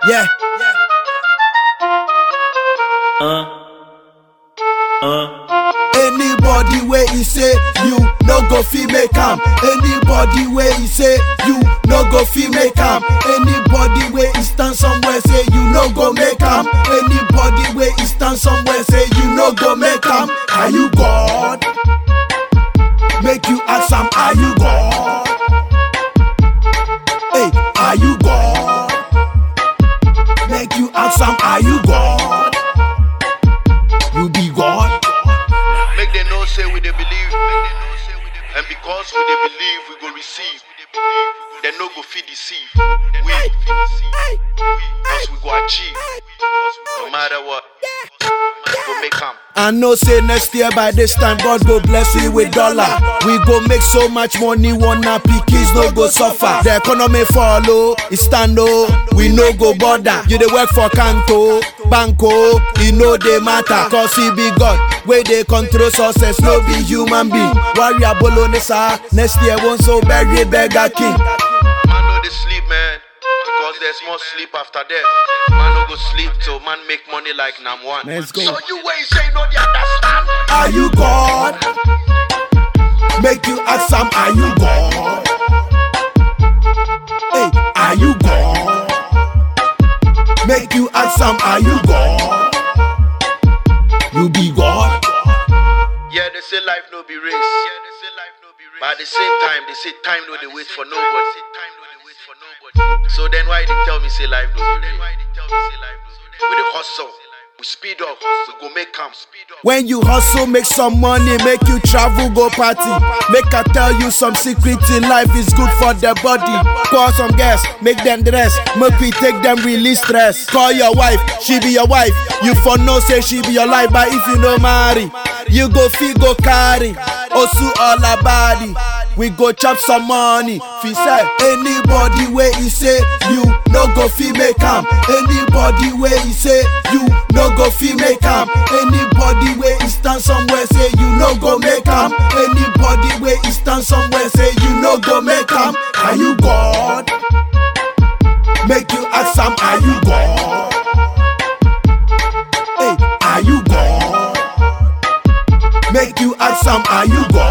Yeah. Anybody where he say you no go fi make am. Anybody where he say you no go fi make am. Anybody where he stand somewhere say you no go make am. Anybody where he stand somewhere say you no go make am. Are you God? Make you ask am, are you God? Hey, are you God? Make you ask am, are you God? You be God? Make them know say we they believe. And because we they believe, we go receive. They no go feed deceive. We, because we go achieve. No matter what, we go make come. I know say next year by this time God go bless we with dollar. We go make so much money, one happy kids no go suffer. The economy follow, it stand oh, we no go bother. You dey work for Kanto, Banco, e no dey matter. Cause he be God, wey dey control success, no be human being. Warrior Bolonesa, next year won't so bury beggar king. Man no they sleep, man. Because there's more sleep after death. Man no go sleep till man make money like Nam one. Let's go. So you ain't say no, they understand. Are you God? Make you ask am, are you God? Hey, are you God? Make you ask am, are you God? You be God? Yeah, they say life no be race. Yeah, they say life no be race. But at the same time, they say time no they wait for nobody. Time no they wait for nobody. So then why they tell me say life no be race? We the hustle, we speed up, we go make come. Speed up. When you hustle, make some money, make you travel, go party. Make I tell you some secret in life is good for the body. Call some guests, make them dress, make we take them release stress. Call your wife, she be your wife. You for no say she be your life, but if you no marry, you go fee go carry. Osu all her body. We go chop some money. Fi say anybody where he say you no go fi make am. Anybody where he say you no go fi make am. Anybody where he stand somewhere say you no go make am. Anybody where he stand somewhere say you no go make am. Are you God? Make you ask am, are you God? Hey, are you God? Make you ask am, are you God?